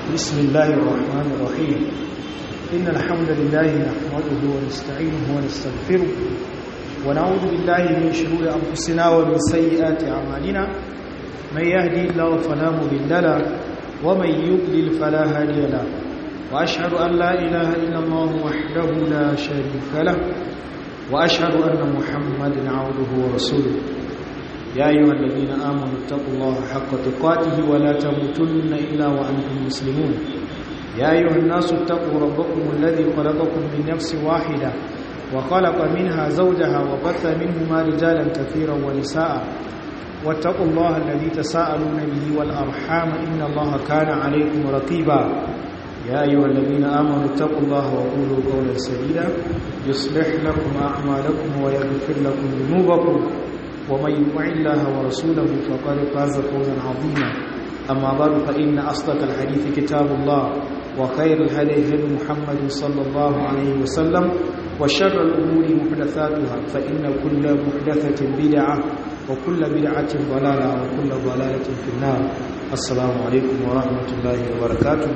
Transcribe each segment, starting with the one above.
بسم الله الرحمن الرحيم إن الحمد لله نحمده ونستعينه ونستغفره ونعوذ بالله من شرور أنفسنا ومن سيئات أعمالنا من يهدي الله فلا مضل له ومن يضلل فلا هادي له وأشهد أن لا إله إلا الله وحده لا شريك له وأشهد أن محمدا عبده ورسوله يا أيها الذين آمنوا اتقوا الله حق تقاته ولا تموتن إلا وأنتم مسلمون يا أيها الناس اتقوا ربكم الذي خلقكم من نفس واحدة وخلق منها زوجها وبث منهما رجالا كثيرا ونساء واتقوا الله الذي تساءلون به والأرحام إن الله كان عليكم رقيبا يا أيها الذين آمنوا اتقوا الله وقولوا قولا سديدا يصلح لكم أعمالكم ويغفر لكم ذنوبكم ومن يطع الله ورسوله فقد فاز فوزا عظيما أما بعد فإن أصدق الحديث كتاب الله وخير الهدي هدي محمد صلى الله عليه وسلم وشر الأمور محدثاتها فإن كل محدثة بدعة وكل بدعة ضلالة وكل ضلالة في النار السلام عليكم ورحمة الله وبركاته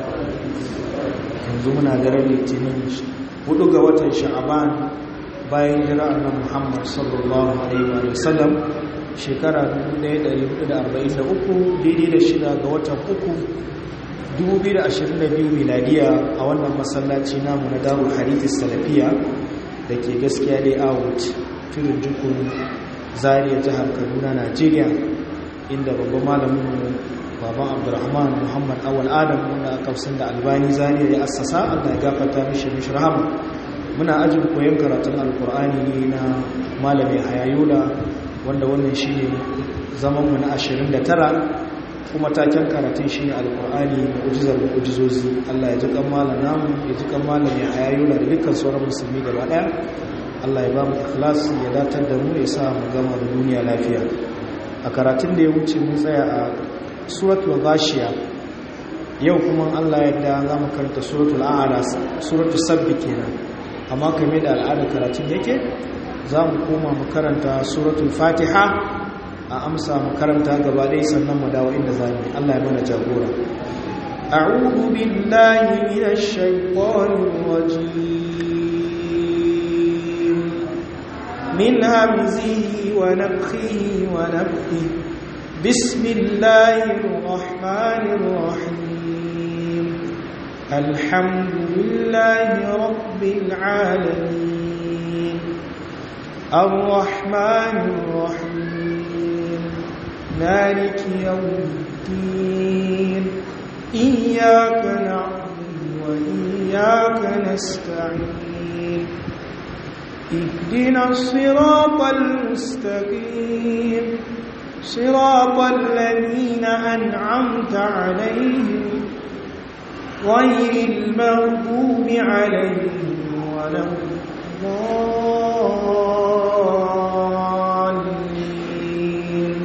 yanzu muna daren litinin hudu ga watan sha'aban bayan jira annan muhammad sallallahu alaihi wa sallam shekara 1443 daidai da shida ga watan uku 2022 miladiya a wannan masallaci namu na darul harithi salafiya da ke gaskiya dai out tudun jikun zariya jihar kaduna najeriya inda babban malamin baban abdurrahman muhammad awal adam wanda aka sun da albani zariya ya assasa allah ya gafata mishi mishi rahama muna ajin koyon karatun alkur'ani ne na malami hayayola wanda wannan shi ne zamanmu na 29 kuma taken karatun shi ne alkur'ani ujizar da ujizozi allah ya ji kan malam namu ya ji kan malami hayayola da dukkan sauran musulmi gaba daya allah ya ba mu ikhlas ya datar da mu ya sa mu gama da duniya lafiya a karatun da ya wuce mun tsaya a suratul ghashiya yau kuma Allah yadda za mu karanta suratul a'la suratul sabbi kenan amma kamar da al'adar karatun yake za mu koma mu karanta suratul fatiha a amsa mu karanta gaba ɗaya sannan mu dawo inda za mu Allah ya mana jagora أعوذ بالله من الشيطان الرجيم من همزه ونفخه ونفخه بسم الله الرحمن الرحيم الحمد لله رب العالمين الرحمن الرحيم مالك يوم الدين إياك نعبد وإياك نستعين اهدنا الصراط المستقيم صراط الذين أنعمت عليهم غير المغضوب عليهم ولا الضالين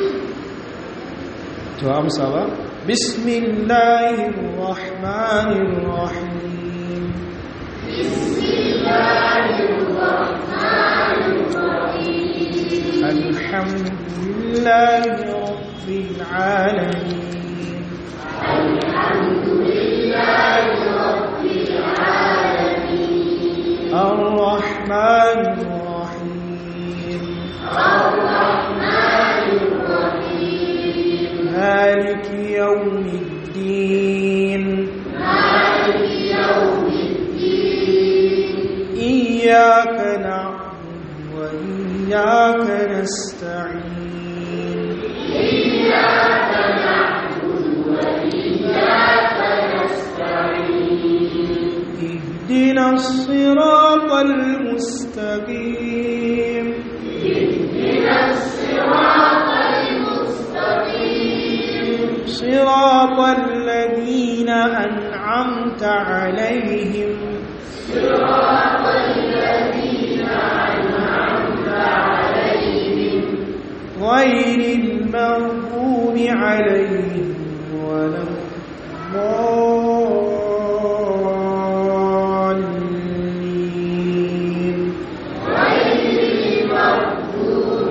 تو بسم الله الرحمن الرحيم بسم الله الرحمن الرحيم الحمد لله رب العالمين الحمد لله رب العالمين الرحمن الرحيم الرحمن الرحيم مالك يوم الدين مالك يوم الدين إياك نعبد وإياك نستعين إياك نعبد وإياك نستعين اهدنا الصراط المستقيم اهدنا الصراط المستقيم صراط الذين أنعمت عليهم صراط الذين أنعمت عليهم غير المغضوب عليهم ولا الضالين غير المغضوب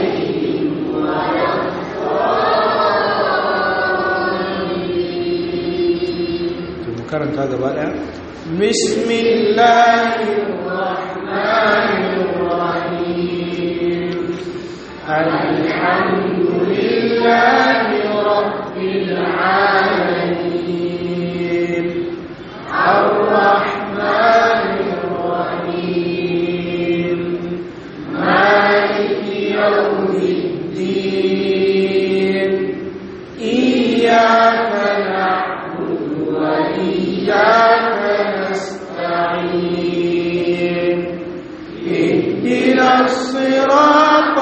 عليهم ولا الضالين karanta gaba daya bismillahirrahmanirrahim alhamdulillahi rabbil alamin arrahmanir rahim maliki yawmiddin iyyaka na'budu wa iyyaka nasta'in اهدنا الصراط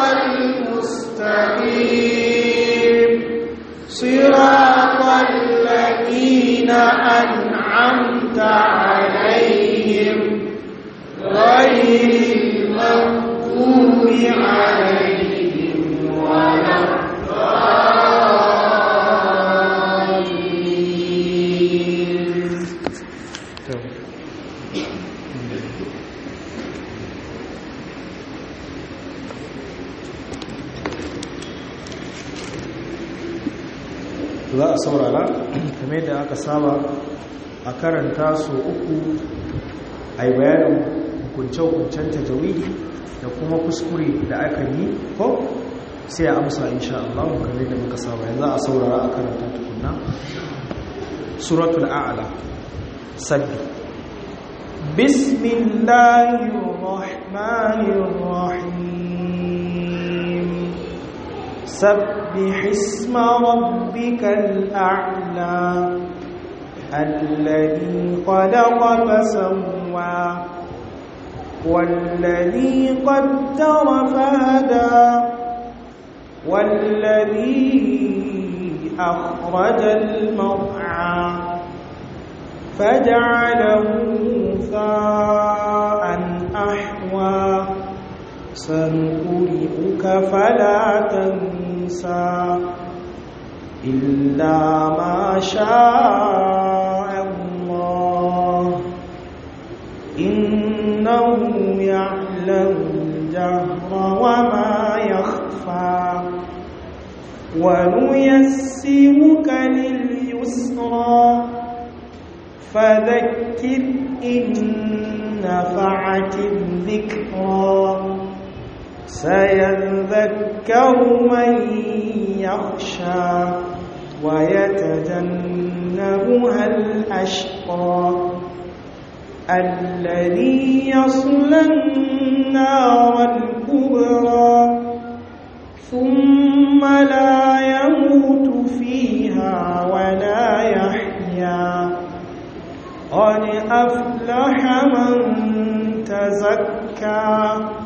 المستقيم صراط الذين أنعمت عليهم غير المغضوب عليهم ولا الضالين za a saurara kamar da aka saba a karanta su uku a yi bayanin hukunce-hukuncen tajawidi da kuma kuskure da aka yi ko sai a amsa insha Allah kamar da muka saba yanzu a saurara a karanta tukunna suratul a'la sabbi bismillahir rahmanir rahim سبح اسم ربك الأعلى الذي خلق فسوى والذي قدر فهدى والذي أخرج المرعى فجعله ثاء أحوى سنقرئك فلا تنسى إلا ما شاء الله إنه يعلم الجهر وما يخفى ونيسرك لليسرى فذكر إن نفعت الذكرى سيذكر من يخشى ويتجنبها الأشقى الذي يصلى النار الكبرى ثم لا يموت فيها ولا يحيا قد أفلح من تزكى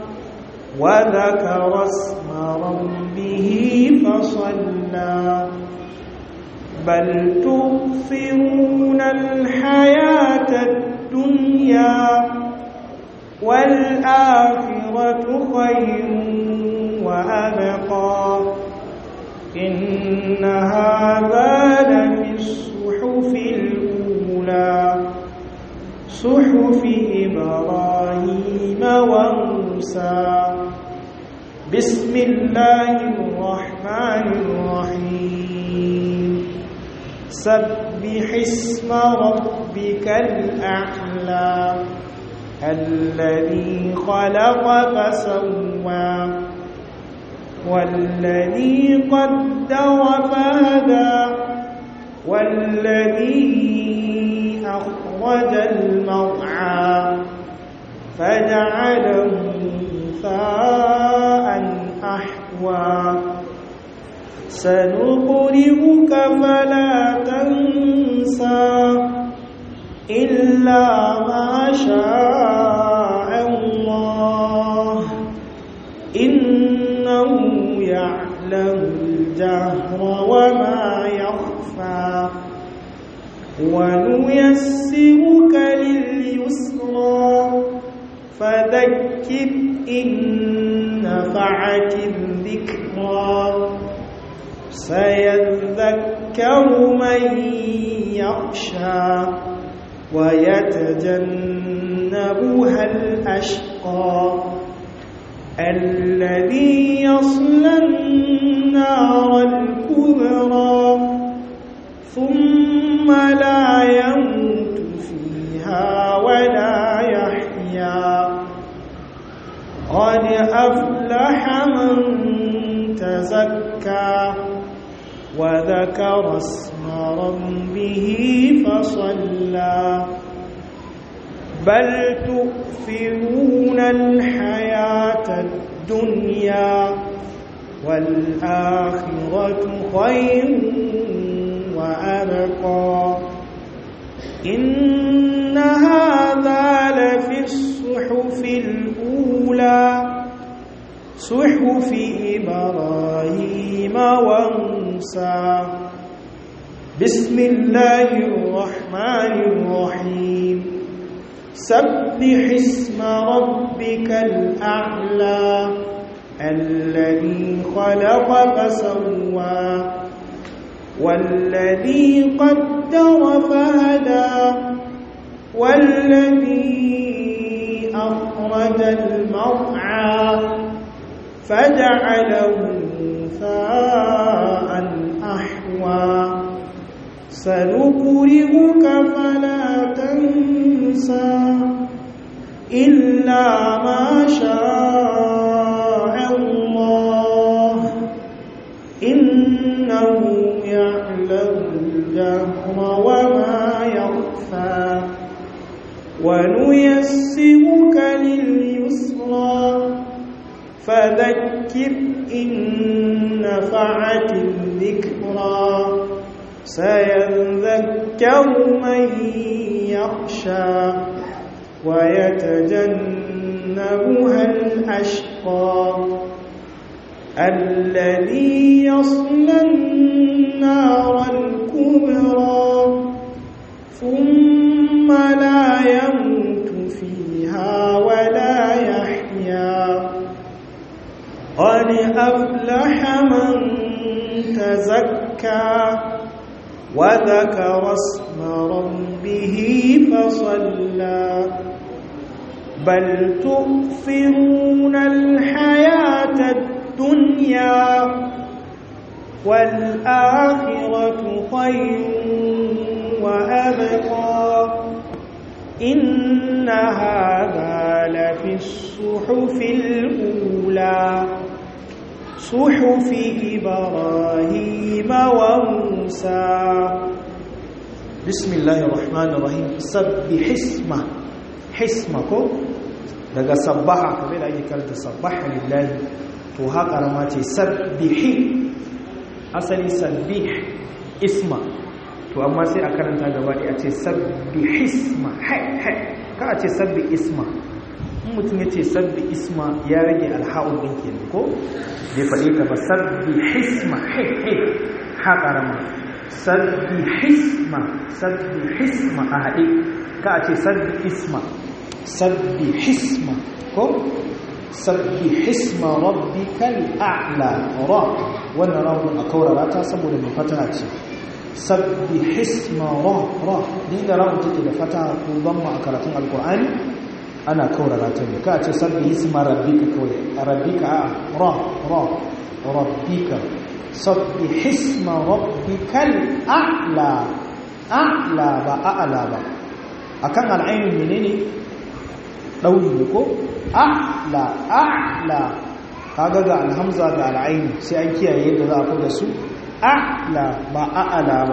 وذكر اسم ربه فصلى بل تؤثرون الحياة الدنيا والآخرة خير وأبقى إن هذا لفي الصحف الأولى صحف إبراهيم وموسى بسم الله الرحمن الرحيم سبح اسم ربك الأعلى الذي خلق فسوى والذي قدر فهدى والذي أخرج المرعى فجعله ثاء أحوى سنقرئك فلا تنسى إلا ما شاء الله إنه يعلم الجهر وما يخفى ونيسرك لليسرى فذكر إن نفعت الذكرى سيذكر من يخشى ويتجنبها الأشقى الذي يصلى النار الكبرى ثم لا يموت وذكر اسم ربه فصلى بل تؤثرون الحياة الدنيا والآخرة خير وأبقى إن هذا لفي الصحف الأولى صحف إبراهيم وموسى بسم الله الرحمن الرحيم سبح اسم ربك الأعلى الذي خلق فسوى والذي قدر فهدى والذي أخرج المرعى فجعله ثاء أحوى سنقرئك فلا تنسى إلا ما شاء الله إنه يعلم الجهر وما يخفى ونيسرك لليسرى فذكر إن نفعت الذكرى سيذكر من يخشى ويتجنبها الأشقى الذي يصلى النار الكبرى ثم لا يموت فيها ولا يحيا قد أفلح من تزكى وذكر اسم ربه فصلى بل تؤثرون الحياة الدنيا والآخرة خير وأبقى إن هذا لفي الصحف الأولى صحف إبراهيم وموسى بسم الله الرحمن الرحيم سبح اسمه حسمكم daga sabbaha kamar da ake karanta sabbaha lillahi to haka rama ce sabbihi asali sabbih isma to amma sai a karanta gaba ɗaya ce sabbihisma hai hai ka a ce sabbi isma in mutum ya ce sabbi isma ya rage alha'ul ɗin kenan ko bai faɗi ta ba sabbi hisma hai hai ha ƙarama sabbi hisma sabbi hisma a haɗe ka a ce sabbi isma sabbi hisma ko sabbi hisma rabbikal a'la ra wannan rawun a kaurara ta saboda mai fata ce sabbi hisma ra ra ni da rawun take da fata ko zamma a karatun alkur'ani ana kaurara ta ne ka ce sabbi hisma rabbika kawai rabbika a ra ra rabbika sabbi hisma rabbikal a'la a'la ba a'la ba akan al'ainin menene dauri ne ko a'la a'la kaga ga alhamza ga al'aini sai an kiyaye yadda za a fi da su a'la ba a'la ba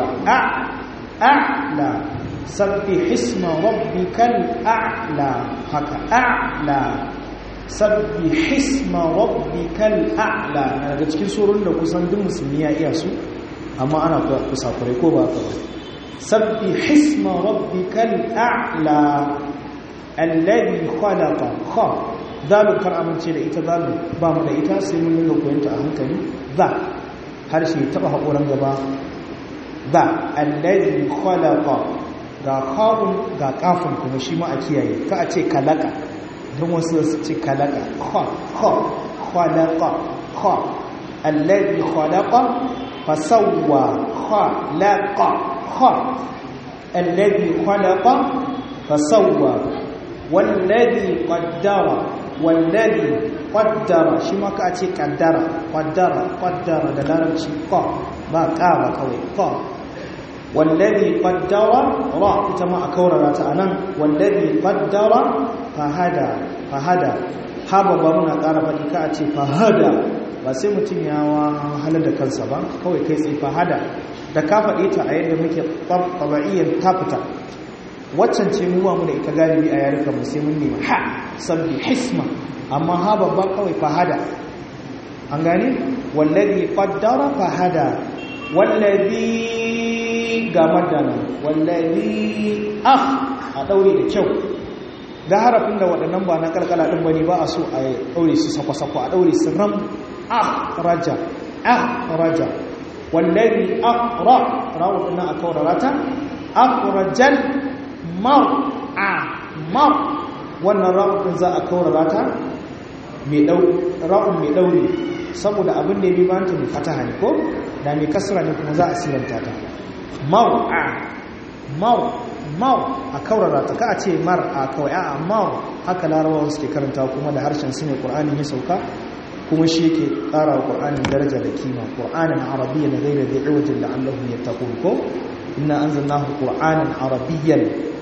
a'la sabbi hisma rabbikal a'la haka a'la sabbi hisma rabbikal a'la daga cikin surun da kusan duk musulmi ya iya su amma ana kusa kurai ko ba ka ba sabbi hisma rabbikal a'la alladhi khalaqa kha zalu kar amince da ita zalu ba mu da ita sai mun yi koyanta a hankali za harshe taba hakoran gaba za alladhi khalaqa ga khawun ga kafin kuma shi ma a kiyaye ka a ce kalaka don wasu su ce kalaka kha kha khalaqa kha alladhi khalaqa fasawwa khalaqa kha alladhi khalaqa fasawwa wallazi qaddara wallazi qaddara shi ma ka ce qaddara qaddara qaddara da larabci qa ba qa ba kawai qa wallazi qaddara ra ita ma a kaurara ta anan wallazi qaddara fahada fahada haba ba muna ƙara faɗi ka ce fahada ba sai mutum ya wahalar da kansa ba kawai kai tsaye fahada da ka faɗe ta a yadda muke taba'iyyar ta fita waccan ce mu mu da ita galibi a yarukan mu sai mun nema ha sabbi hisma amma ha babba kawai fahada an gane wallazi qaddara fahada wallazi ga madana wallazi ah a daure da kyau da harafin da waɗannan ba na kalkala ɗin bane ba a so a daure su sakwa-sakwa a daure su ram ah raja ah raja wallazi aqra rawu ɗin a kaurarata aqrajal mar'a mar wannan rawu ɗin za a kaurarata mai dau ra'un mai daure saboda abin da ya bi banta mai fataha ne ko da mai kasra ne kuma za a siranta ta mar'a mar mar a kaurara ta ka a ce mar'a kawai a mar haka larabawa suke karanta kuma da harshen su ne qur'ani ya sauka kuma shi yake ƙara wa qur'anin daraja da kima qur'anin arabiyyan ghayra dhi iwajin la'allahum yattaqun ko inna anzalnahu qur'anan arabiyyan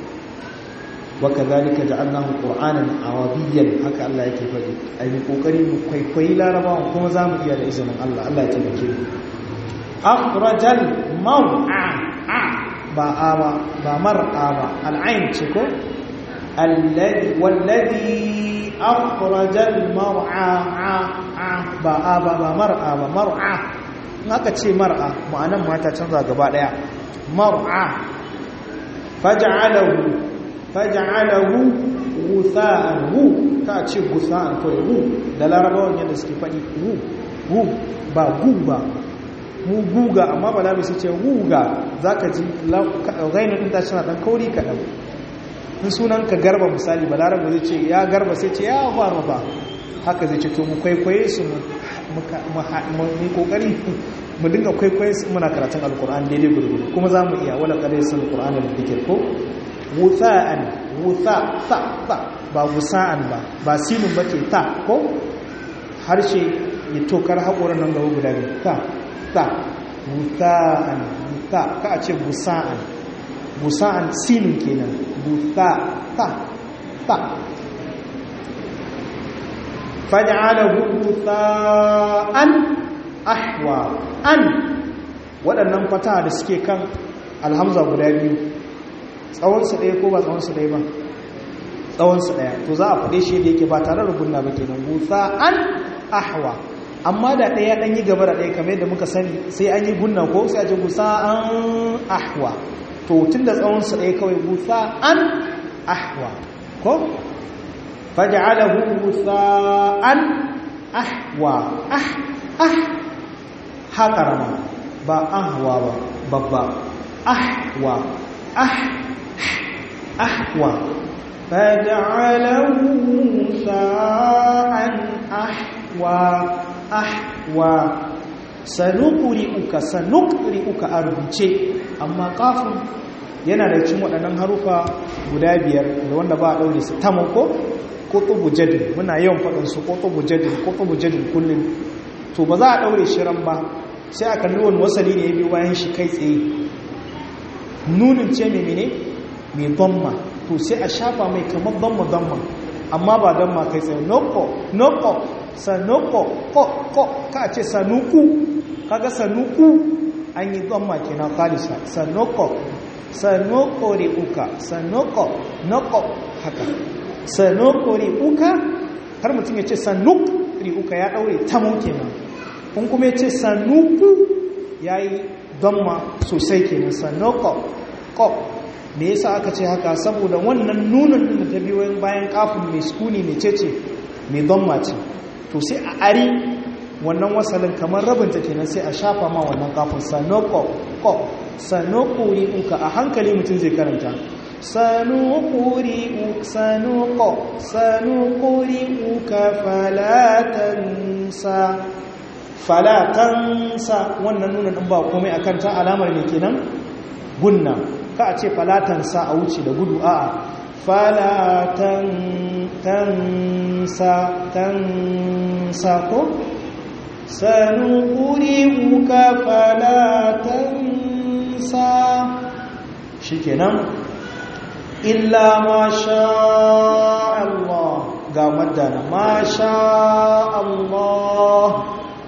وكذلك جعلناه قرانا عربيا haka Allah yake faɗi ai mu kokari mu kwaikwayi larabawan kuma zamu iya da izinin Allah Allah ya tabbake mu akhrajal mar'a ba aba ba mar'a ba al'ain ce ko alladhi walladhi akhrajal mar'a ba aba ba mar'a ba mar'a in aka ce mar'a ma'anan mata canza gaba daya mar'a faj'alahu faj'alahu ghutha'an hu ta ce ghutha'an kawai hu da larabawan yadda suke faɗi hu hu ba gu ba mu guga amma ba labi su ce guga za ka ji gainin ɗin tashi na ɗan kauri kaɗan in sunan ka garba misali ba larabar zai ce ya garba sai ce ya faru ba haka zai ce to mu kwaikwaye su mu kokari mu dinga kwaikwaye su muna karatun alkur'an daidai gurgudu kuma za mu iya wala kadai sun alkur'an da dikir ko wutha'an wutha ta ta ba wusa'an ba ba sinin ba ce ta ko harshe ya tokar haƙoran nan gaba guda biyu ta ta wutha'an wutha ka a ce busa'an busa'an sinin kenan wutha ta ta faj'alahu wutha'an ahwa an waɗannan fata da suke kan alhamza guda biyu tsawonsu ɗaya ko ba tsawonsu ɗaya ba tsawonsu ɗaya to za a faɗe shi da yake ba tare da gunna ba kenan gusa an ahwa amma da ɗaya ɗan yi gaba da ɗaya kamar yadda muka sani sai an yi gunna ko sai a ce gusa an ahwa to tun da tsawonsu ɗaya kawai gusa an ahwa ko faj'alahu gusa an ahwa ah ah ha karama ba ahwa ba babba ahwa ah ahwa faj'alahu sa'an ahwa ahwa sanuqri'uka sanuqri'uka a rubuce amma kafin yana da cin waɗannan harufa guda biyar da wanda ba a ɗaure su tamako ko tubu jadin muna yawan faɗin su ko tubu jadin ko tubu jadin kullum to ba za a ɗaure shi ran ba sai a kalli wani wasali ne ya biyo bayan shi kai tsaye nunin ce mai mene mai damma to sai a shafa mai kamar damma damma amma ba damma kai tsaye noko noko sanoko ko ko ka ce sanuku kaga sanuku an yi damma kenan kalisa sanoko sanoko re uka sanoko noko haka sanoko re uka har mutum ya ce sanuk re uka ya daure tamo kenan kun kuma ya ce sanuku ya yi damma sosai kenan sanoko ko me yasa aka ce haka saboda wannan nunan din da ta biyo bayan kafin mai sukuni mai cece mai damma ce to sai a ari wannan wasalin kamar rabinta kenan sai a shafa ma wannan kafin sanoko ko sanokuri uka a hankali mutum zai karanta sanokuri uka sanoko sanokuri uka falatansa falatansa wannan nuna ɗin ba komai a kanta alamar ne kenan gunna ka a ce falatansa a wuce da gudu a falatansa tansa ko sanuquri'uka falatansa shikenan illa ma sha Allah ga madana ma sha Allah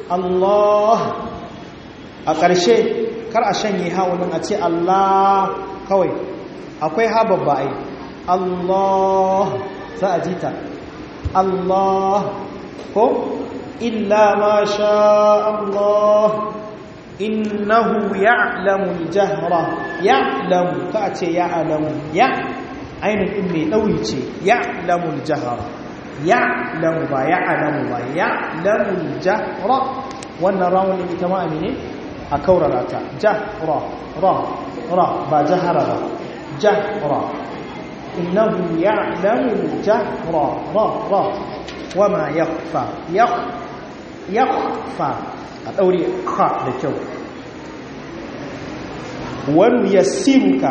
Allah a ƙarshe kar a shanye hawunin a ce Allah kawai akwai ha babba ai Allah za a jita Allah ko illa ma sha Allah innahu ya'lamu al-jahra ya'lamu ka ce ya'lamu ya ainin din mai dauri ce ya'lamu al-jahra ya'lamu ba ya'lamu ba ya'lamu al-jahra wannan rawun ita ma amine a kaurara ta jahra ra ra ba jahara ba jahra innahu ya'lamu al-jahra ra ra wama yakhfa yakhfa a ɗaure ka da kyau wani yassiruka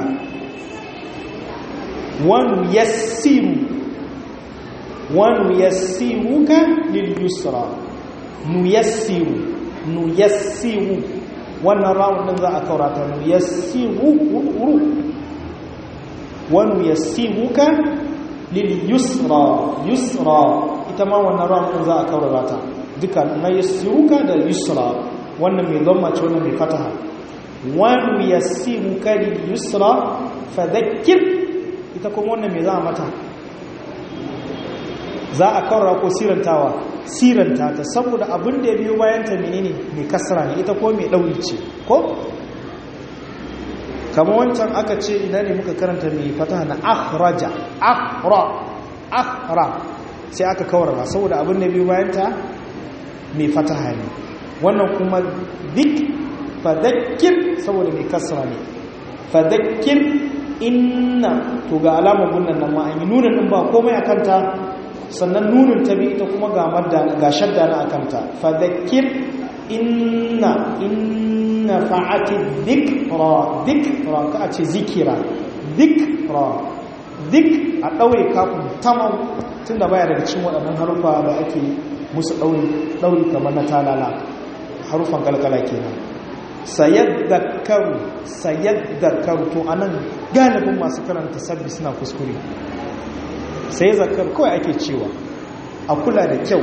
wani yassiru wani yassiruka lil yusra nu yassiru nu yassiru wannan rawunin za a kaurata nu yassiru ru wani yassiruka lil yusra yusra ita ma wannan rawunin za a kaurata duka na yassiruka da yusra wannan mai zama ce wannan mai fataha wani yassiruka lil yusra fadhakkir ita kuma wannan mai za a mata za a kawara ko sirantawa siranta ta saboda abin da ya biyo bayan ta menene mai kasra ne ita ko mai ɗauri ce ko kama wancan aka ce ina ne muka karanta mai fataha na akhraja akhra akhra sai aka kawarwa saboda abin da biyo bayan ta mai fataha ne wannan kuma dik fadakir saboda mai kasra ne fadakir inna to ga alamar gunnan nan ma an yi nunan din ba komai a kanta sannan nunin ta bi ita kuma ga madda ga shadda na akanta fadakir inna inna fa'ati dhikra dhikra ka a ce zikira dhikra dik a daure kafin tamam tunda baya daga cikin waɗannan harufa da ake musu daure daure kamar na talala harufan kalkala kenan sayaddakaru sayaddakaru to anan galibin masu karanta sabbi suna kuskure sai zakar kawai ake cewa a kula da kyau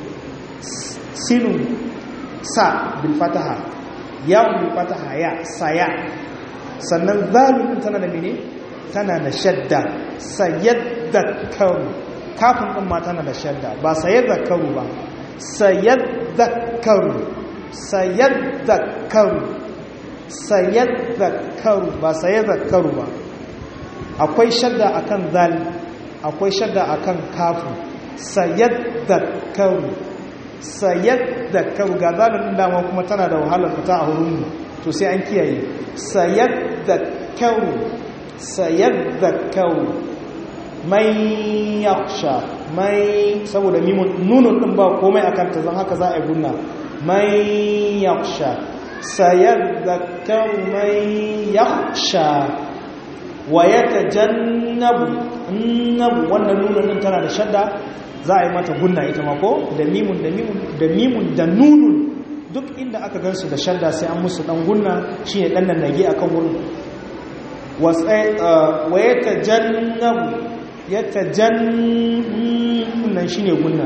sinun sa bil fataha yawon bil fataha ya saya sannan zalibin tana da mene tana da shadda sayaddakaru kafin ɗin ma tana da shadda ba sayaddakaru ba sayaddakaru sayaddakaru sayaddakaru ba sayaddakaru ba akwai shadda akan zal akwai shadda akan kafu sayaddakaru sayaddakaru ga zalin dama kuma tana da wahalar fita a wurin to sai an kiyaye sayaddakaru sayaddakaru mai yaksha mai saboda mimun nunun din ba komai akan ta zan haka za a yi gunna من يخشى سيذكر من يخشى ويتجنب النب wannan nunan din tana da shadda za a yi mata gunna ita ma ko da mimun da mimun da mimun da nunun duk inda aka gansu da shadda sai an musu dan gunna shine dan nan nage akan wurin wa yatajannabu yatajannan shine gunna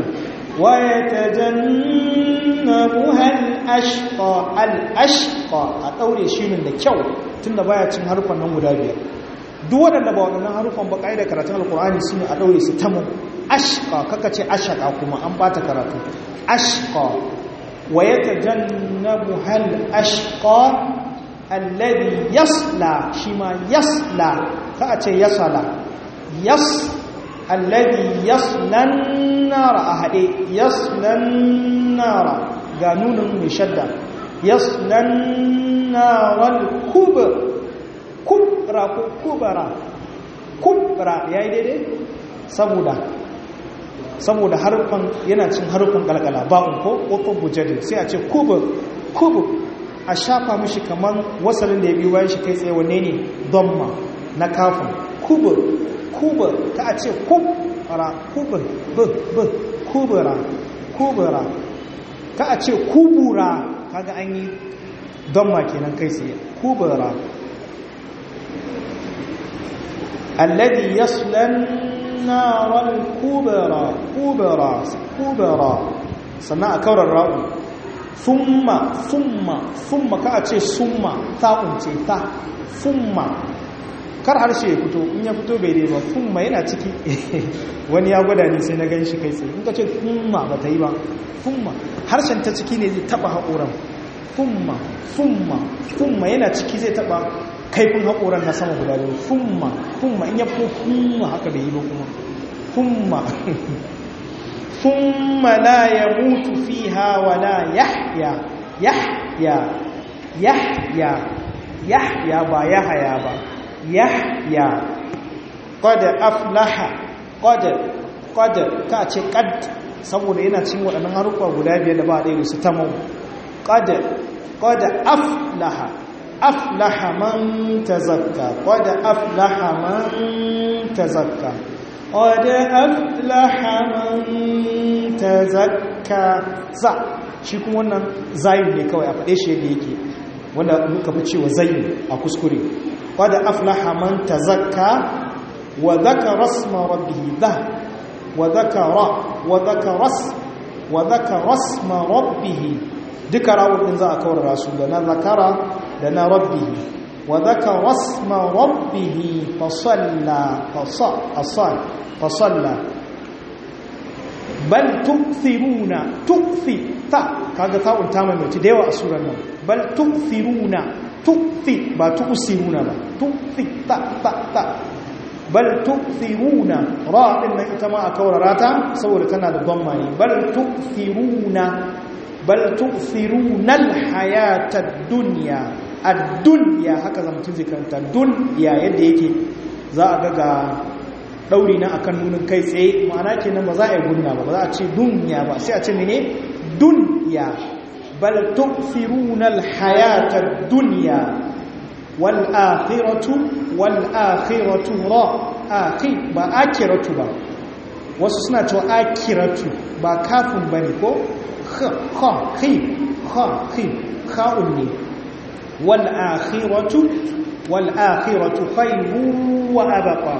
ويتجنبها الأشقى الأشقى أطوري شيء da kyau tunda baya cin harufan nan guda biyar duk waɗanda ba waɗannan harufan ba ƙa'ida karatun alkur'ani su ne a ɗaure su tamu ashqa kaka ce ashaka kuma an bata karatu ashqa wa yatajannabuha al-ashqa alladhi yasla shi ma yasla ka a ce yasala yas alladhi yaslan nara a haɗe yaslan nara ga nunin mai shadda yaslan naral kubra ko kubara kubra ya yi daidai saboda saboda harfan yana cin harfan galgala ba'un ko ƙofar bujadin sai a ce kubur kubur a shafa mishi kamar wasalin da ya biyu bayan shi kai tsaye wanne ne donma na kafin kubur kubur ka a ce kubra kubur b b kubura kubura ka a ce kubura kaga an yi donma kenan kai tsaye kubura alladhi yaslan naral kubura kubura kubura sannan a kaurar ra'u thumma thumma thumma ka a ce summa ta'un ce ta thumma kar harshe ya fito in ya fito bai dai ba thumma yana ciki wani ya gwada ni sai na gan shi kai tsaye in ka ce thumma ba ta yi ba thumma harshen ta ciki ne zai taba haƙoran thumma thumma thumma yana ciki zai taba kaifin haƙoran na sama guda biyu thumma thumma in ya fito thumma haka bai yi ba kuma thumma ثم لا يموت فيها ولا يحيا يحيا يحيا يحيا با يحيا با يحيا قد أفلح قد قد كاتي قد saboda yana cin waɗannan harufa guda biyar da ba ɗaya da su tamau qad qad aflaha aflaha man tazakka qad aflaha man tazakka قد أفلح من تزكى za shi kuma wannan zayin ne kawai a faɗe shi yadda yake wanda muka fi cewa zayin a kuskure qad aflaha man tazakka wa dhakara isma rabbih dha wa dhakara wa dhakara wa dhakara isma rabbih duka rawun din za a kawar su da na zakara da na rabbih وذكر اسم ربه فصلى فصل فصلى بل تؤثرون تؤثي تا kaga ta'un ta mai da yawa a surar nan bal tu'thiruna tu'thi ba tu'siruna ba tu'thi ta ta ta bal tu'thiruna ra din nan ita ma a kaurara ta saboda tana da dhamma ne bal tu'thiruna bal tu'thiruna al-hayata ad-dunya ad-dunya haka zan mutum zai karanta dunya yadda yake za a ga ga dauri na akan nunin kai tsaye ma'ana kenan ba za a yi gunna ba ba za a ce dunya ba sai a ce mene dunya bal tu'thiruna al-hayata ad-dunya wal akhiratu wal akhiratu ra akhi ba akhiratu ba wasu suna cewa akhiratu ba kafin bane ko kha kha khi kha khi kha'un ne wal akhiratu wal akhiratu khayrun wa abqa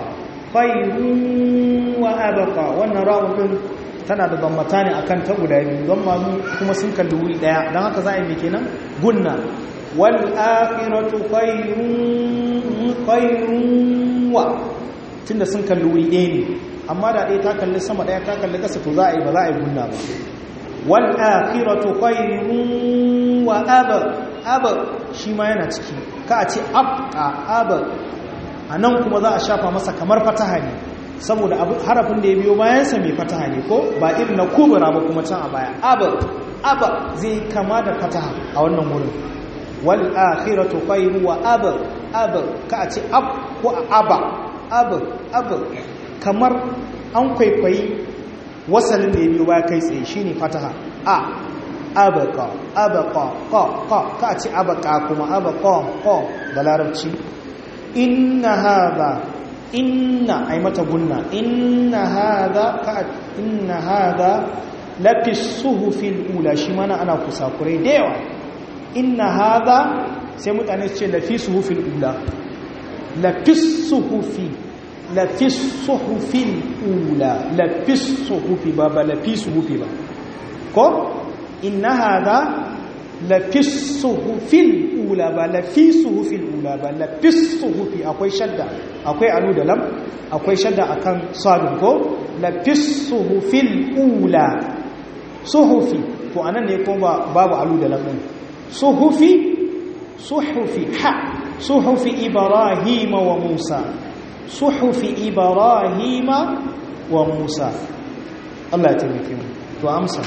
khayrun wa abqa wannan rawun din tana da bambata ne akan ta guda biyu don mamu kuma sun kalli wuri daya don haka za a yi mai kenan gunna wal akhiratu khayrun khayrun wa tunda sun kalli wuri ɗaya ne amma da ɗaya ta kalli sama ɗaya ta kalli ƙasa to za a yi ba za a yi gunna ba wal akhiratu khayrun wa aba aba shi ma yana ciki ka a ce abqa aba anan kuma za a shafa masa kamar fataha ne saboda harafin da ya biyo bayansa mai fataha ne ko ba irin na kubura ba kuma can a baya aba aba zai kama da fataha a wannan wurin wal akhiratu khayru wa aba aba ka a ce ab ko aba aba aba kamar an kwaikwayi wasalin da ya biyo baya kai tsaye shine fataha a abaka abaka ka ka ka a ce abaka kuma abaka ka da larabci inna hadha inna ay mata gunna inna hadha ka inna hadha lafi suhufil ula shi mana ana kusakurai da yawa inna hadha sai mutane su ce lafi suhufil ula lafi suhufi lafi suhufil ula lafi suhufi ba ba lafi suhufi ba ko inna hadha lafi suhufil ula ba lafi suhufil ula ba lafi suhufi akwai shadda akwai alu da lam akwai shadda akan sadun ko lafi suhufil ula suhufi to anan ne kuma babu alu da lam suhufi suhufi ha suhufi ibrahima wa musa suhufi ibrahima wa musa Allah ya taimake mu to amsa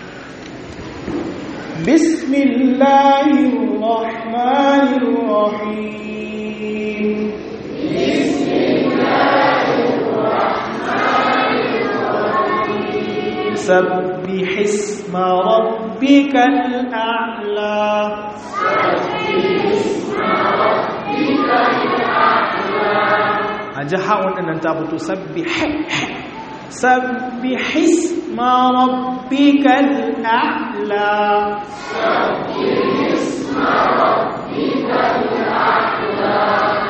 بسم الله الرحمن الرحيم بسم الله الرحمن الرحيم سبح اسم ربك الأعلى سبح اسم ربك الأعلى أجحا وأن تابتو سبح سبح اسم ربك الأعلى سبح اسم ربك الأعلى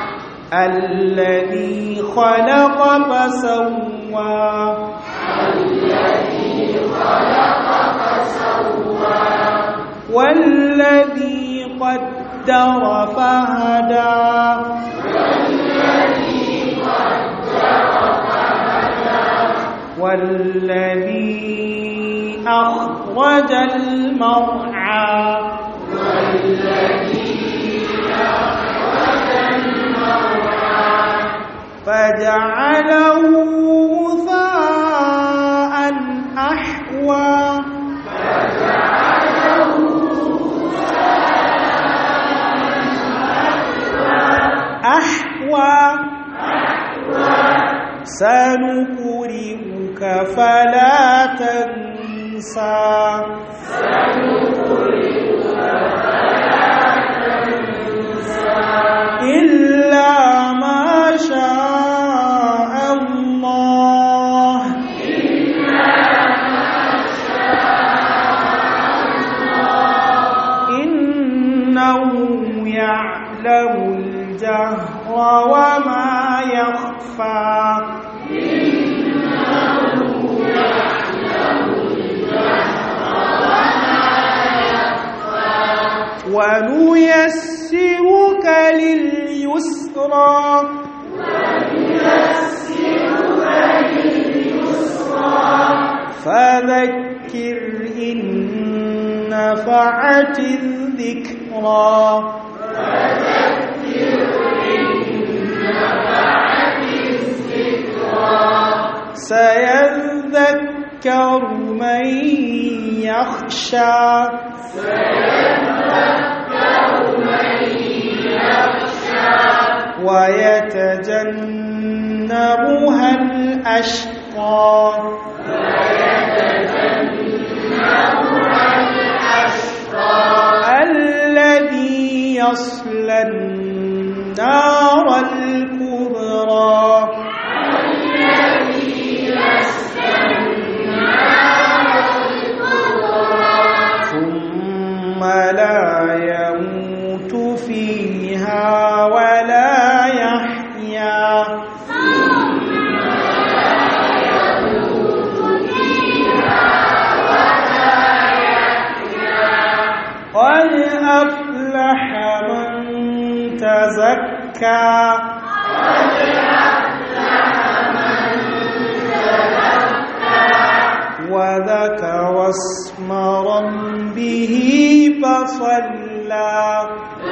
الذي خلق فسوى الذي خلق فسوى والذي قدر فهدى والذي أخرج المرعى فجعله غثاء أحوى أحوى سنقرئك فلا تنسى إلا ما شاء الله إنه يعلم الجهر وما يخفى ونيسرك لليسرى فذكر إن نفعت الذكرى سيذكر من يخشى ويتجنبها الأشقى الذي يصلى النار الكبرى ثم لا يموت فيها ولا يحيا قد أفلح من تزكى وذكر اسم ربه فصلى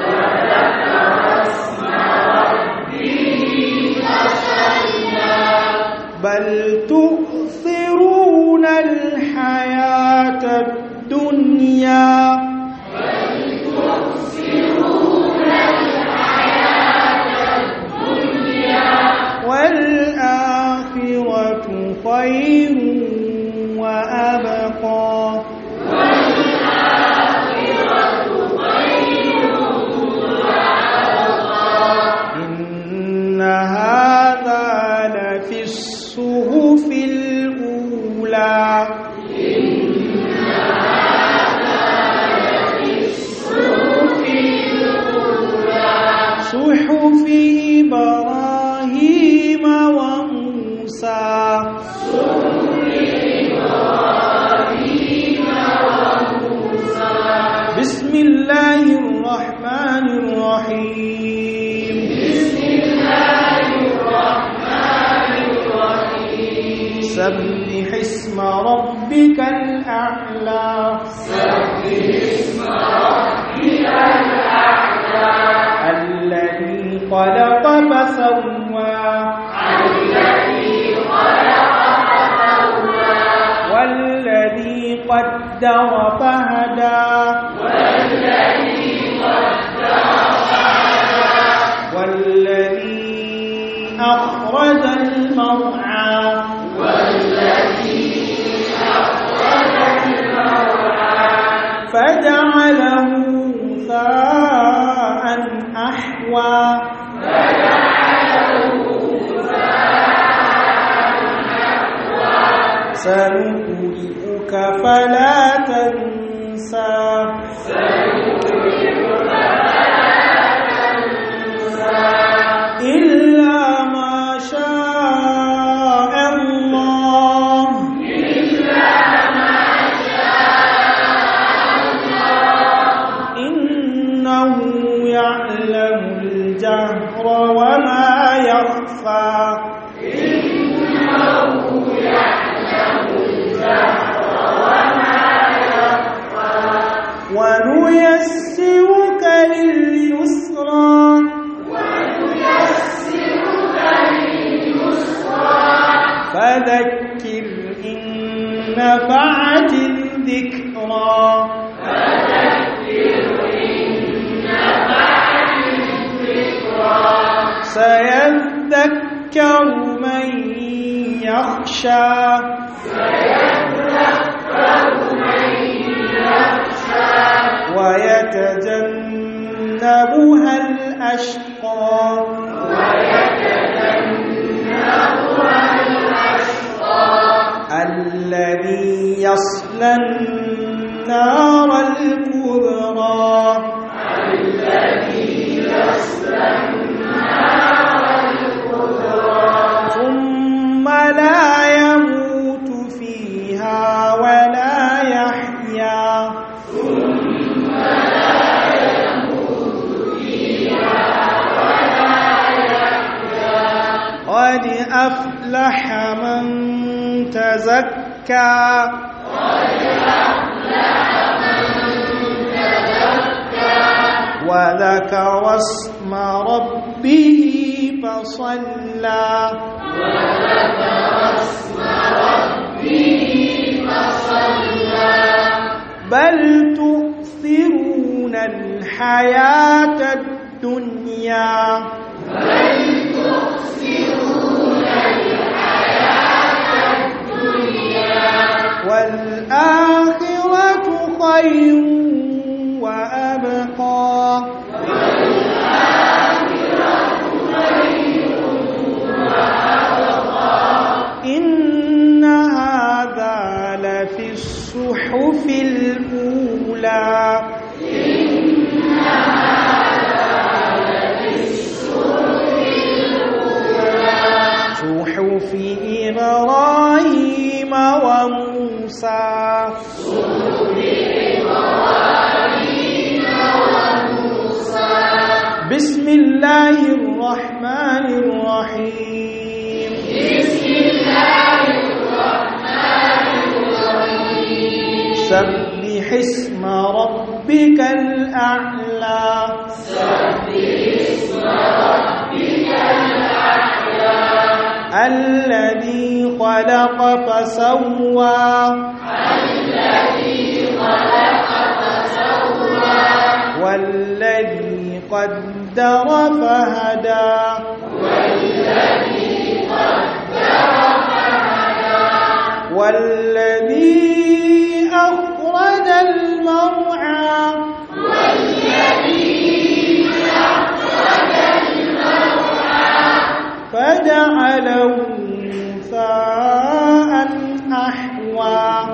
بل تؤثرون الحياة الدنيا والآخرة خير وأبقى إن هذا لفي الصحف الأولى صحف إبراهيم وموسى بسم الله الرحمن الرحيم بسم الله الرحمن الرحيم سبح اسم ربك الأعلى سبح اسم ربك الأعلى الذي خلق فسوى الذي خلق فسوى والذي قدر فهدى والذي قدر فهدى والذي أخرج المرعى والذي أخرج المرعى فجعله غثاء أحوى سنقرئك فلا تنسى إلا ما شاء الله وما يخفى ونيسرك لليسرى فذكر إن نفعت الذكرى سيذكر من يخشى ويتجنبها الأشقى الذي يصلى النار الكبرى ثم لا يموت فيها ولا يحيا قد أفلح من تزكى وذكر اسم ربه فصلى بل تؤثرون الحياة الدنيا والآخرة خير وأبقى إن هذا لفي الصحف الأولى صحف إبراهيم وموسى بسم الله الرحمن الرحيم سبح اسم ربك الأعلى الذي خلق فسوى والذي قدر فهدى والذي أخرج المرعى فجعله ثاء أحوى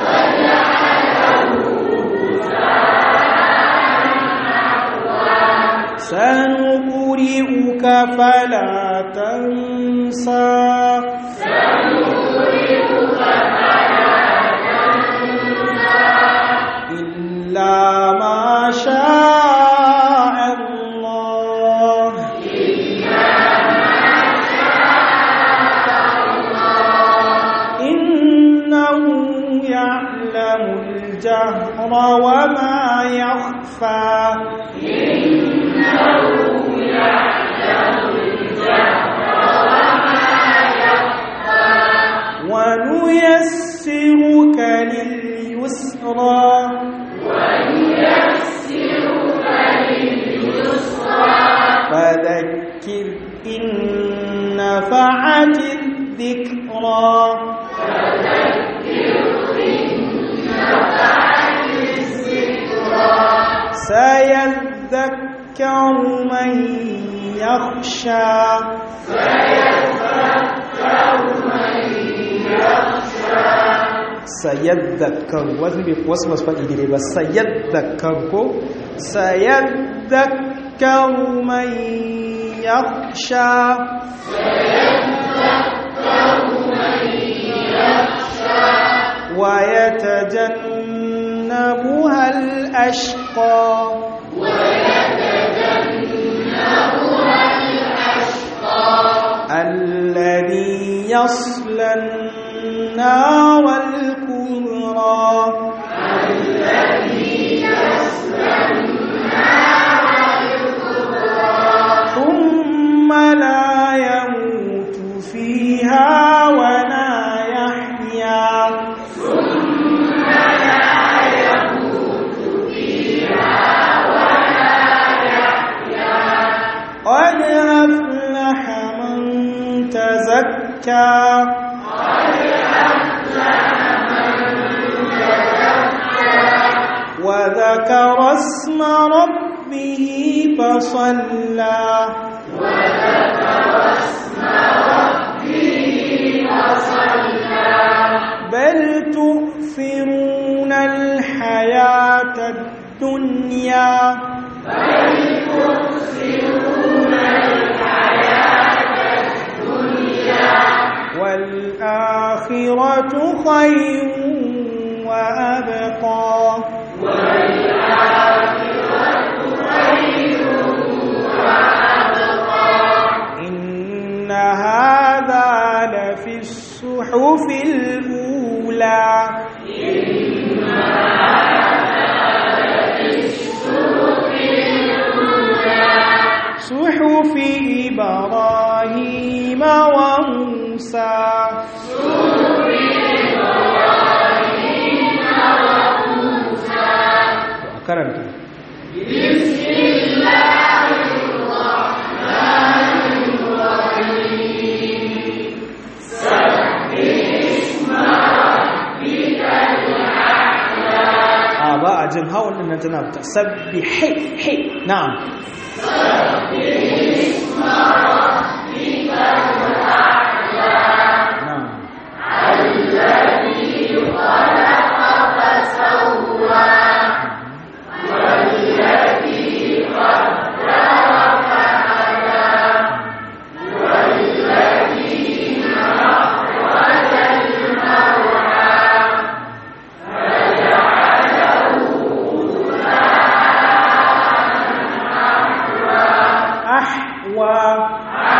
سنقرئك فلا تنسى إلا ما شاء الله إنه يعلم الجهر وما يخفى ونيسرك لليسرى فذكر إن نفعت الذكرى سيذكر من يخشى سيذكر wasu masu faɗi gire ba sayaddakar ko sayaddakar man yakhsha ويتجنبها الأشقى يصلى النار الكبرى ثم لا يموت فيها ولا يحيا قد أفلح من تزكى وذكر اسم ربه فصلى بل تؤثرون الحياة الدنيا والآخرة خير وأبقى إن هذا لفي الصحف الأولى صحف إبراهيم وموسى karanta a ba a jin hawan nan tana ta sabbi hai hai na'am na'am أحوى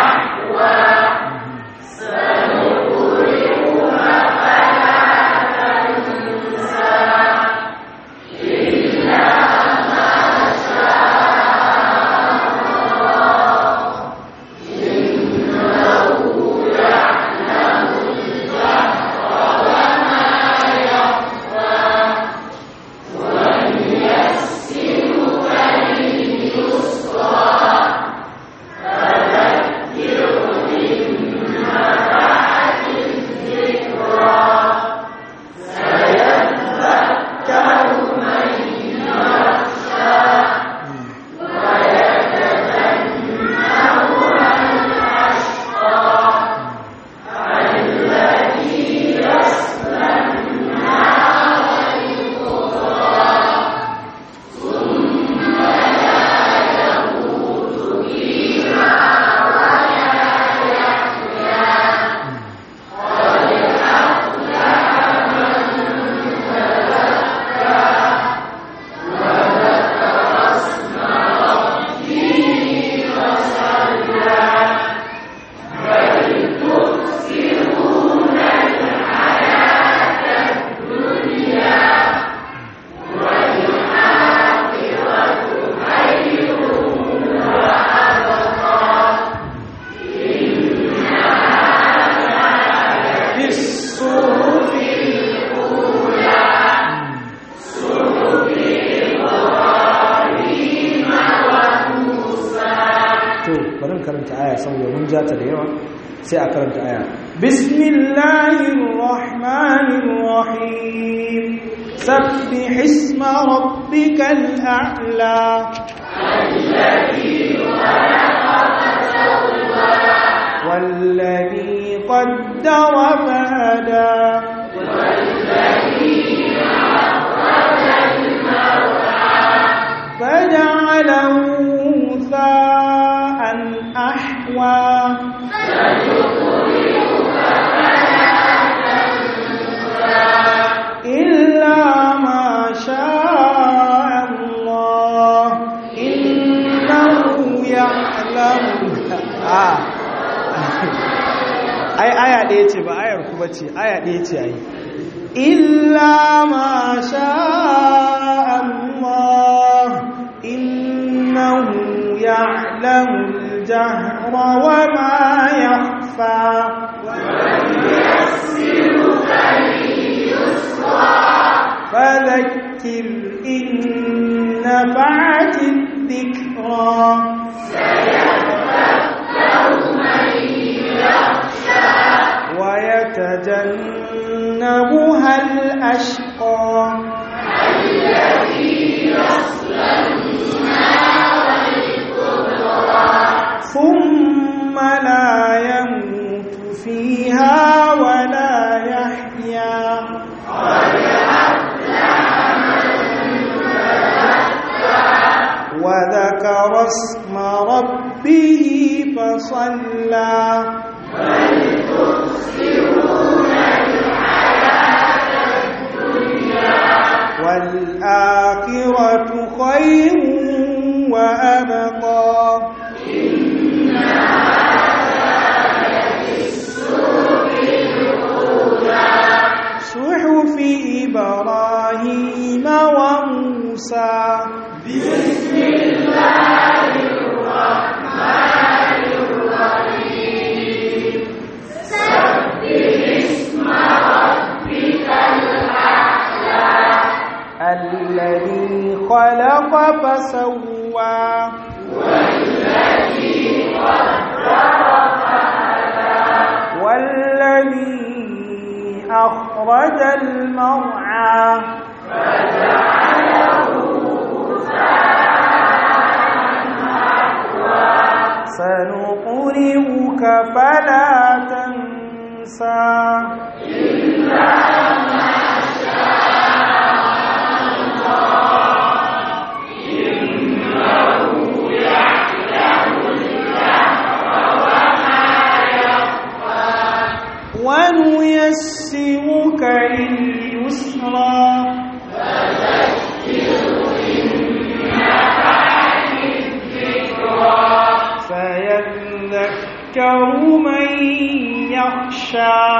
بالصحف to bari in karanta aya saboda mun ja ta da yawa sai a karanta aya bismillahir rahmanir rahim sabbih isma rabbikal a'la والذي قدر فهدى فجعله ثاء أحوى إلا ما شاء الله إنه يعلم آه. ai aya ɗaya ce ba ayar ku bace aya ɗaya ce ai illa ma sha Allah innahu ya'lamu al-jahra wa ma yakhfa فذكر إن نفعت الذكرى ويتجنبها الأشقى ثم لا يموت فيها ولا يحيا وذكر اسم ربه فصلى والآخرة خير وأبقى صحف إبراهيم وموسى الذي خلق فسوى والذي أخرج المرعى سنقرئك فلا تنسى ونيسرك لليسرى سيذكر من يخشى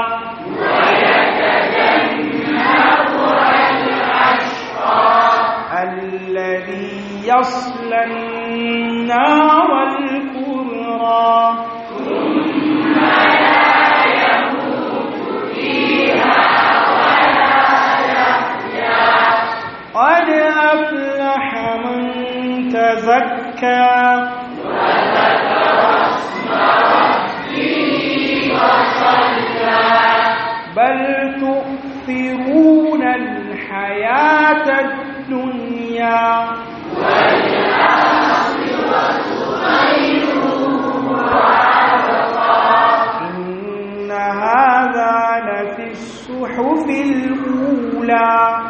الذي يصلى النار الكبرى قد أفلح من تزكى بل تؤثرون الحياة الدنيا إن هذا لفي الصحف الأولى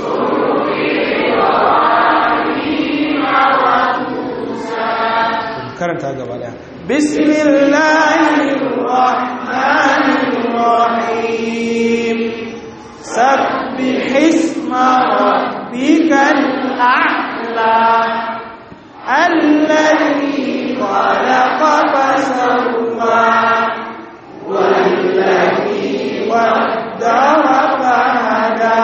karanta gaba daya bismillahir rahmanir rahim sabbih isma rabbikal a'la alladhi khalaqa fasawwa والذي قدر فهدى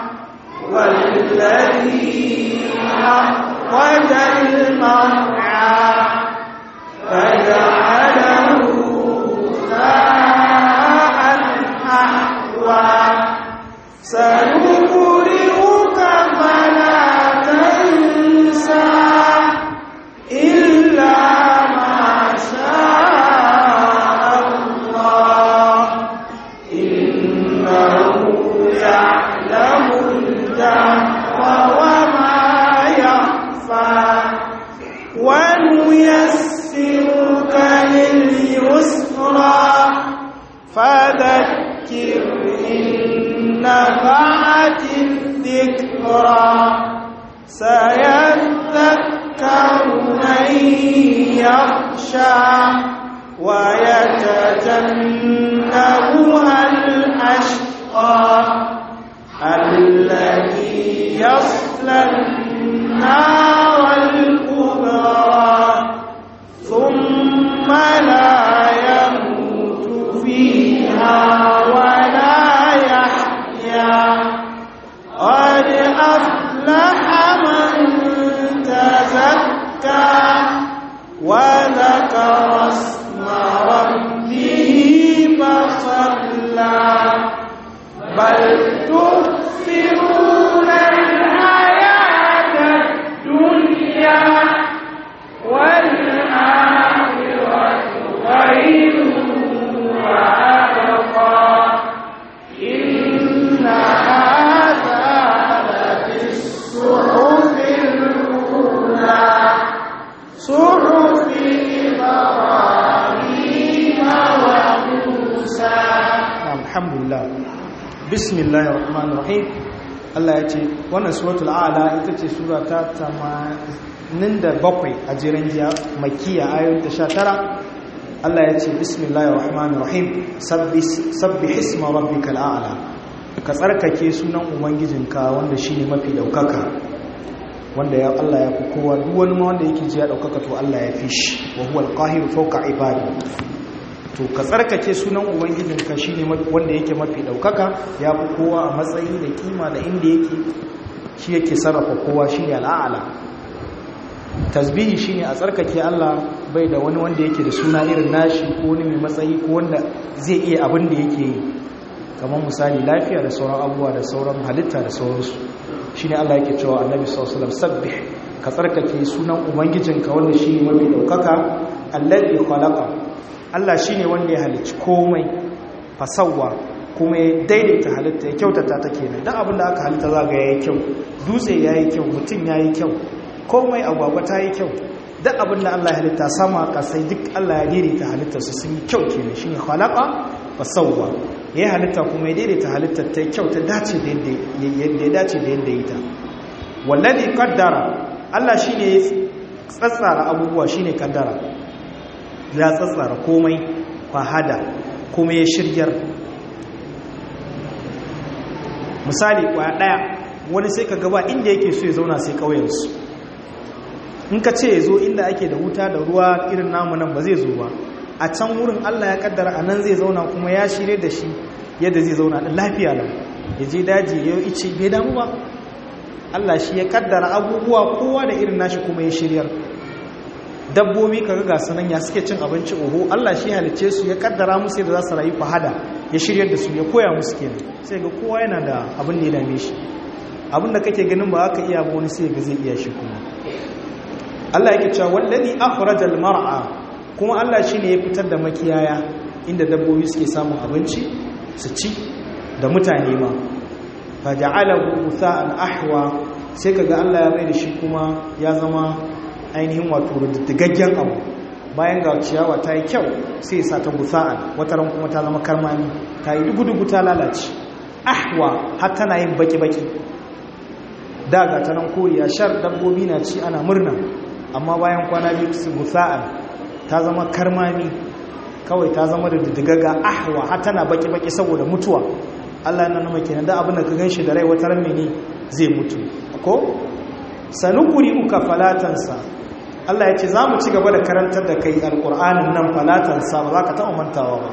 والذي أخرج المرعى فجعله غثاء أحوى سنقرئك فلا تنسى إلا ما شاء الله إنه يعلم الجهر وما يخفى ونيسرك لليسرى فذكر إن نفعت الذكرى سيذكر من يخشى ويتجنبها الأشقى الذي يصلى النار الكبرى ثم لا يموت فيها ذكر اسم ربه فصلى بل تؤثرون الحياة الدنيا والآخرة خير وأبقى إن هذا لفي الصحف الأولى صحف إبراهيم وموسى الحمد لله بسم الله الرحمن الرحيم Allah ya ce wannan suratul a'la ita ce sura ta 87 a jiran jiya makiya ayoyin ta 19 Allah ya ce bismillahir rahmanir rahim sabbih isma rabbikal a'la ka tsarkake sunan ubangijinka wanda shine mafi daukaka wanda ya Allah ya fi kowa duk wani ma wanda yake ji ya daukaka to Allah ya fi shi wa huwal qahir fawqa ibadi to ka tsarkake sunan ubangijinka shine wanda yake mafi daukaka ya fi kowa a matsayi da kima da inda yake shi yake sarrafa kowa shine al'ala tasbihi shine a tsarkake Allah bai da wani wanda yake da suna irin nashi ko wani mai matsayi ko wanda zai iya abin da yake yi kamar misali lafiya da sauran abubuwa da sauran halitta da sauransu shine Allah yake cewa annabi sallallahu alaihi wasallam sabbih ka tsarkake sunan ubangijinka wanda shine mafi daukaka alladhi khalaqa Allah shi ne wanda ya halicci komai fasawa kuma ya daidaita halitta ya kyautata ta kenan don abinda aka halitta za ga ya yi kyau dutse ya yi kyau mutum ya yi kyau komai agwagwa ta yi kyau duk abinda Allah ya halitta sama kasai duk Allah ya daidaita halitta su sun yi kyau kenan shi ne halaka fasawa ya yi halitta kuma ya daidaita halitta ta yi kyau ta dace da yadda ya dace da yadda ya yi ta wallazi kaddara Allah shi ne tsatsara abubuwa shi ne kaddara ya tsatsara komai fahada kuma ya shiryar misali kwaya daya wani sai ka gaba inda yake so ya zauna sai kauyensu in ka ce ya zo inda ake da wuta da ruwa irin namu nan ba zai zo ba a can wurin allah ya kaddara a nan zai zauna kuma ya shirye da shi yadda zai zauna da lafiya nan ya je daji ya yi ice bai damu ba allah shi ya kaddara abubuwa kowa da irin nashi kuma ya shiryar dabbobi kaga ga sanan ya suke cin abinci oho Allah shi halice su ya kaddara musu yadda za su rayu fahada ya shiryar da su ya koya musu kenan sai ga kowa yana da abin da ya dame shi abin da kake ganin ba aka iya wani sai ga zai iya shi kuma Allah yake cewa wallazi akhrajal mar'a kuma Allah shine ya fitar da makiyaya inda dabbobi suke samun abinci su ci da mutane ma faja'alahu utha'an ahwa sai kaga Allah ya mai da shi kuma ya zama ainihin wato rududdigaggen abu bayan ga ciyawa ta yi kyau sai sa ta gusa'an wataran kuma ta zama karmami ta yi dugu-dugu ta lalace ahwa har tana yin baki-baki daga ta nan koriya shar dabbobi na ci ana murna amma bayan kwana biyu su gusa'an ta zama karmami kawai ta zama da diddigaga ahwa har tana baki-baki saboda mutuwa Allah yana nuna kenan da abin da ka gan shi da rai wataran mene zai mutu ko sanukuri uka falatansa Allah ya ce za mu ci gaba da karantar da kai alƙur'anin nan falatansa ba za ka taɓa mantawa ba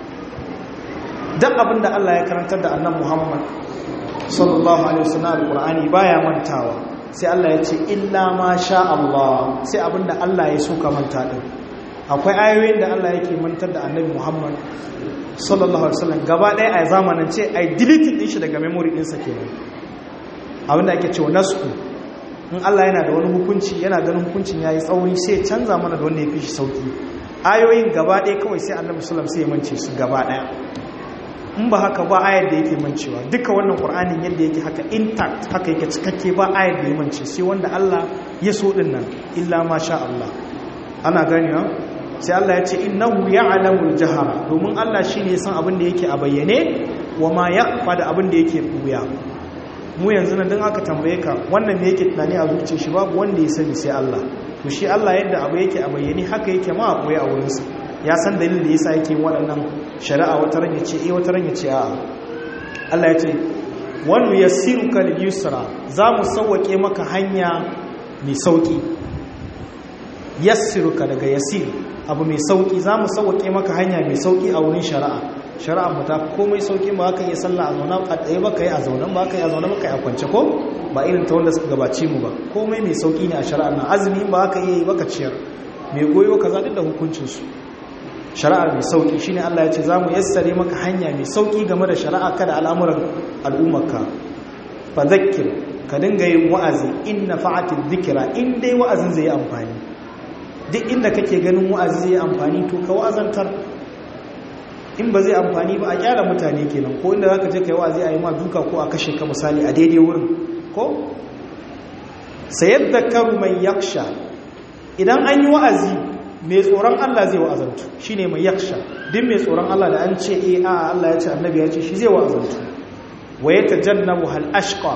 duk abin da Allah ya karantar da annan Muhammad sallallahu alaihi wasallam alƙur'ani baya mantawa sai Allah ya ce illa ma sha Allah sai abin da Allah ya so ka manta din akwai ayoyin da Allah yake mantar da annabi Muhammad sallallahu alaihi wasallam gaba ɗaya a zamanin ce ai deleting din shi daga memory ɗinsa kenan abinda ake cewa nasu in Allah yana da wani hukunci yana ganin hukuncin yayi tsauri sai canza mana da wanda ya fi shi sauki ayoyin gaba ɗaya kawai sai annabi sallallahu sai ya mance su gaba ɗaya in ba haka ba ayar da yake mancewa duka wannan qur'anin yadda yake haka intact haka yake cikakke ba ayar da ya mance sai wanda Allah ya so din nan illa ma sha Allah ana gani ha sai Allah ya ce innahu ya'lamul jahara domin Allah shine ya san abin da yake a bayyane wa ma yaqfa da abin da yake buya mu yanzu nan don aka tambaye ka wannan ne yake tunani a zuciya shi babu wanda ya sani sai Allah to shi Allah yadda abu yake a bayyane haka yake ma a koyi a wurinsa ya san dalilin da yasa yake waɗannan shari'a wata ran ce eh wata ran ce a'a Allah ya ce wani yassiruka lil yusra za mu sauwake maka hanya mai sauki yassiruka daga yassir abu mai sauki za mu sauwake maka hanya mai sauki a wurin shari'a shari'a mu ta komai sauki ba ka iya sallah a zaune a tsaye ba ka yi a zaune ba ka yi a zaune ba ka yi a kwance ko ba irin ta wanda suka gabace mu ba komai mai sauki ne a shari'a na azumi ba ka iya yi ba ka ciyar mai goyo kaza duk da hukuncinsu shari'ar mai sauki shine Allah ya ce za mu yassare maka hanya mai sauki game da shari'a kada al'amuran al'ummarka fa zakkir ka dinga yin wa'azi in nafa'atil dhikra in dai wa'azin zai yi amfani duk inda kake ganin wa'azi zai yi amfani to ka wa'azantar in ba zai amfani ba a kyara mutane kenan ko inda zaka je kai wa'azi a yi ma duka ko a kashe ka misali a daidai wurin ko sayadhakaru man yaksha idan an yi wa'azi mai tsoron Allah zai wa'azantu shine mai yaksha duk mai tsoron Allah da an ce eh a Allah ya ce annabi ya ce shi zai wa'azantu wa yatajannabu hal ashqa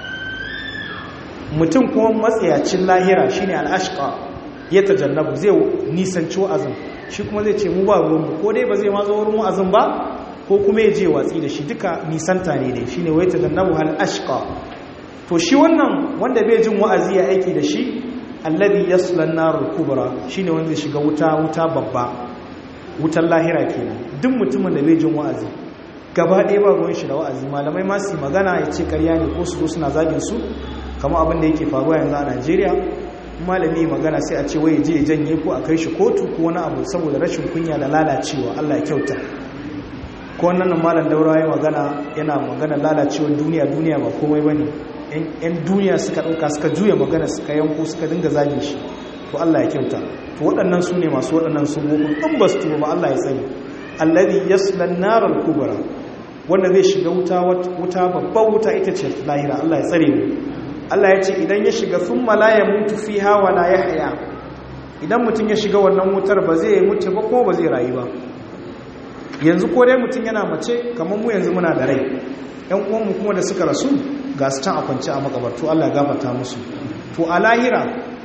mutum kuma matsayacin lahira shine al ashqa yatajannabu zai nisanci wa'azin shi kuma zai ce mu ba ruwanmu ko dai ba zai matsa wurin wa'azin ba ko kuma ya je watsi da shi duka nisanta ne dai shine wai tajannabu hal ashqa to shi wannan wanda bai jin wa'azi ya aiki da shi alladhi yasla an-nar kubra shine wanda zai shiga wuta wuta babba wutar lahira kenan duk mutumin da bai jin wa'azi gaba ɗaya ba ruwan shi da wa'azi malamai ma su magana ya ce karya ne ko su zo suna zagin su kamar abin da yake faruwa yanzu a Najeriya malami magana sai a ce wai je janye ko a kai shi kotu ko wani abu saboda rashin kunya da lalacewa Allah ya kyauta ko wannan malam daura ya magana yana magana lalacewar duniya duniya ba komai bane yan duniya suka dauka suka juya magana suka yanko suka dinga zage shi to Allah ya kyauta to waɗannan su ne masu waɗannan sunobin in ba su tuba ba Allah ya sani alladhi yasla an-nar al-kubra wanda zai shiga wuta wuta babban wuta ita ce lahira Allah ya tsare mu Allah ya ce idan ya shiga sun malaya mutu fi hawa la ya haya idan mutum ya shiga wannan wutar ba zai mutu ba ko ba zai rayu ba yanzu ko dai mutum yana mace kamar mu yanzu muna da rai yan uwanmu kuma da suka rasu ga su can a kwance a makabartu Allah ya gafarta musu to a lahira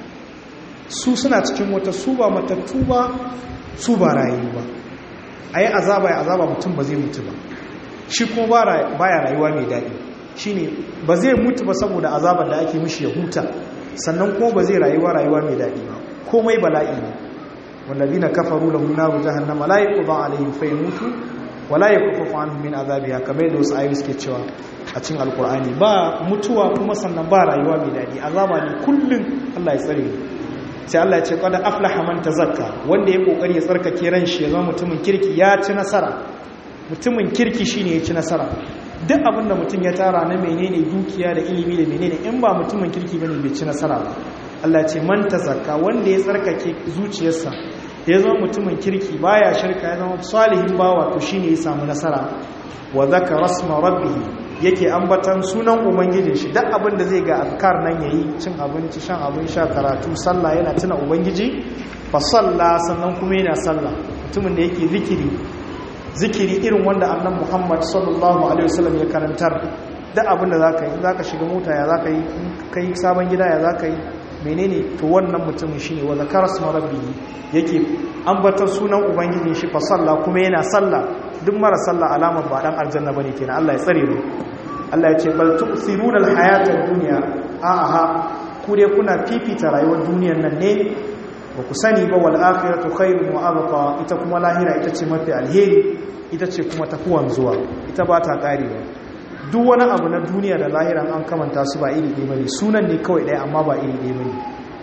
su suna cikin wata su ba matattu ba su ba rayu ba a yi azaba ya azaba mutum ba zai mutu ba shi kuma baya rayuwa mai daɗi shine ba zai mutu ba saboda azabar da ake mishi ya huta sannan kuma ba zai rayuwa rayuwa mai daɗi ba komai bala'i ne wallazina kafaru lahum naru jahannama la yuqda alaihim fayamutu wa la yukaffafu anhum min azabiha kamar yadda wasu ayoyi suke cewa a cikin alkur'ani ba mutuwa kuma sannan ba rayuwa mai daɗi azaba ne kullum Allah ya tsare sai Allah ya ce qad aflaha man tazakka wanda ya kokari ya tsarkake ran shi ya zama mutumin kirki ya ci nasara mutumin kirki shine ya ci nasara duk abin da mutum ya tara na menene dukiya da ilimi da menene in ba mutumin kirki bane bai ci nasara ba Allah ce man tazakka wanda ya tsarkake zuciyarsa ya zama mutumin kirki baya shirka ya zama salihin bawa to shine ya samu nasara wa zakara rasma rabbih yake ambatan sunan ubangijin shi duk abin da zai ga azkar nan yayi cin abinci shan abin sha karatu sallah yana tuna ubangiji fa salla sannan kuma yana sallah mutumin da yake zikiri zikiri irin wanda annan muhammad sallallahu alaihi wasallam ya karantar da abinda za ka yi za ka shiga mota ya za ka yi ka yi sabon gida ya za ka yi menene to wannan mutumin shi ne wadda karas marabbi yake ambatar sunan ubangijin shi fa sallah kuma yana sallah duk mara sallah alamar ba dan aljanna bane kenan Allah ya tsare mu Allah ya ce bal tu'thiruna al-hayata ad-dunya a'a ku dai kuna fifita rayuwar duniyar nan ne ba ku sani ba wal akhiratu khairun wa abqa ita kuma lahira ita ce mafi alheri ita ce kuma tafuwan zuwa ita ba ta karewa duk wani abu na duniya da lahira an kamanta su ba iri ɗaya bane sunan ne kawai ɗaya amma ba iri ɗaya bane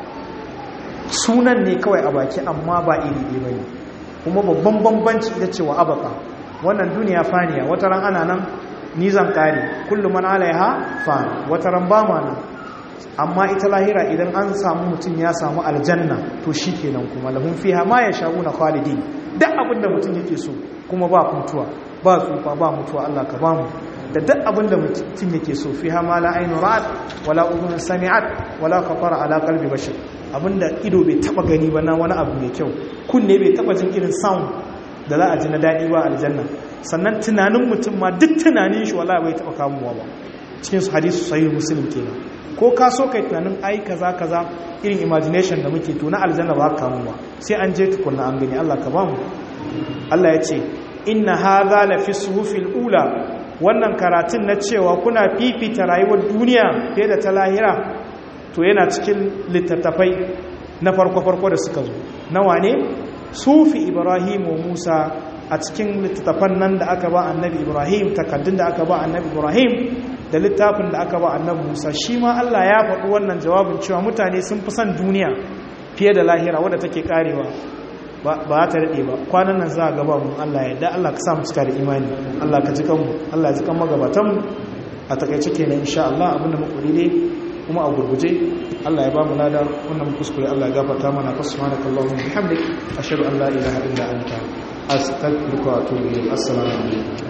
sunan ne kawai a baki amma ba iri ɗaya bane kuma babban bambanci ita ce wa abqa wannan duniya faniya wata ran ana nan ni zan kare kullum man alaiha fa wata ran ba ma nan amma ita lahira idan an samu mutum ya samu aljanna to shi kenan kuma lahun fiha ma ya sha'u na khalidin duk abin da mutum yake so kuma ba mutuwa ba tsufa ba mutuwa Allah ka ba mu da duk abin da mutum yake so fiha ma la ainu ra'at wala udhun sami'at wala khatara ala qalbi bashar abinda ido bai taba gani ba na wani abu mai kyau kunne bai taba jin irin sound da za a ji na dadi ba aljanna sannan tunanin mutum ma duk tunanin shi wala bai taba kamuwa ba cikin su hadisi sahih muslim kenan ko ka so kai tunanin ai kaza kaza irin imagination da muke to na aljanna ba ka mu ba sai an je tukunna an gani Allah ka bamu Allah ya ce inna hadha la fi suhufil ula wannan karatun na cewa kuna fifita rayuwar duniya fiye da ta lahira to yana cikin littattafai na farko farko da suka zo nawa ne sufi ibrahim wa musa a cikin littattafan nan da aka ba annabi ibrahim takaddun da aka ba annabi ibrahim da littafin da aka ba annabi Musa shi ma Allah ya faɗi wannan jawabin cewa mutane sun fi son duniya fiye da lahira wadda take karewa ba ta daɗe ba kwanan nan za a gaba mu Allah ya da Allah ka sa mu cika da imani Allah ka ji kanmu Allah ya ji kan magabatanmu a takaice kenan insha Allah abinda muku dai kuma a gurguje Allah ya ba mu lada wannan kuskure Allah ya gafarta mana fa subhanakallahumma bihamdik ashhadu an la ilaha illa anta astaghfiruka wa atubu ilayk assalamu alaikum